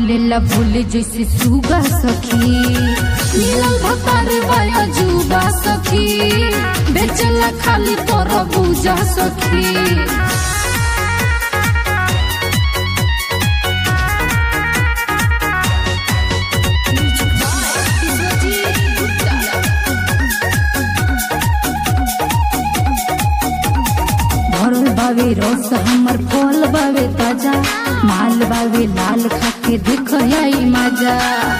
बोलेला बोले जैसे सुगा सखी मिलल भतार बाया जुबा सखी बेचला खाली तोर बुझा सखी भरल बावे रस हमर फल बावे ताजा माल बावे लाल खाके देख आई मजा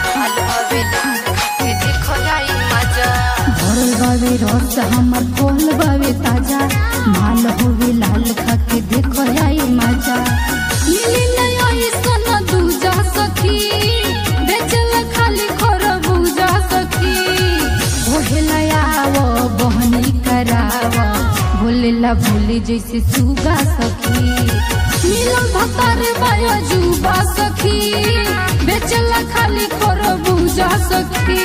भरल बावे रस हमर फल बावे ताजा माल होवे लाल खाके देख आई मजा मिली नहीं सोना दूजा सखी बेचल खाली खर बुझा सखी ओहेला आवो बहनी करावो बोलेला भूले जैसे सुगा सखी मिलल भतार बाया जुबा सखी बेचला खाली खर बुझा सखी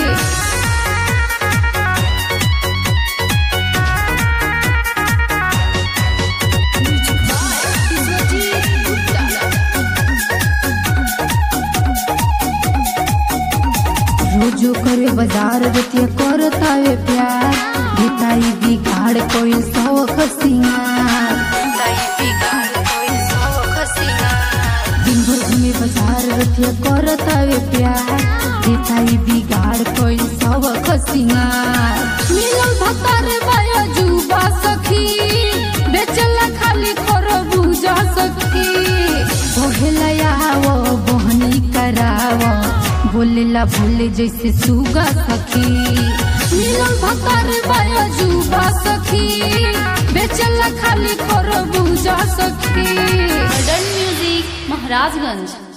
रोजो करे बाजार रतिया करतावे प्यार भिताई बिगाड़ कोई सौख सिंगार दिन भर घूमे बाजार रतिया करतावे प्यार भिताई बिगाड़ कोई सौख सिंगार मिलल भतार बाया जुबा सखी बेचला खाली खर बुझा सखी बोहेला आवो बहनी करावो बोलेला बोले जैसे सुगा सखी मिलल भतार बाया जुबा सखी बेचला खाली खर बुझा सखी मॉडर्न म्यूजिक महाराजगंज